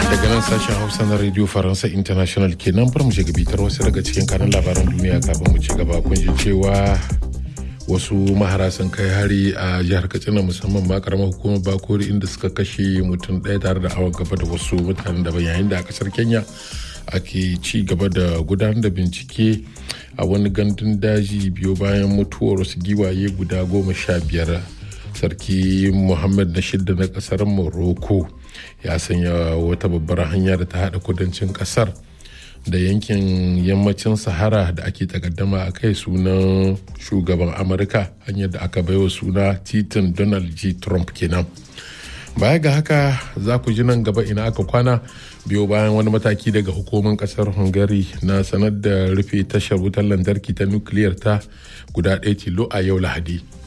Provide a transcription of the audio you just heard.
daga nan sashen hausa na radio faransa international kenan bar mu shiga bitar wasu daga cikin kanan labaran duniya kafin mu ci gaba kun ji cewa wasu mahara sun kai hari a jihar katsina musamman ma karamar hukumar bakori inda suka kashe mutum ɗaya tare da awon gaba da wasu mutanen daban yayin da a kasar kenya ake ci gaba da gudanar da bincike a wani gandun daji biyo bayan mutuwar wasu giwaye guda goma sha biyar sarki muhammad na shidda na kasar morocco ya sanya wata babbar hanya da ta hada kudancin kasar da yankin yammacin sahara da ake takaddama a kai sunan shugaban amurka hanyar da aka baiwa suna titin donald g trump kenan baya ga haka za ku ji nan gaba ina aka kwana biyo bayan wani mataki daga hukumar kasar hungary na sanar da rufe tashar wutar lantarki ta nukiliyar ta guda ɗaya tilo a yau lahadi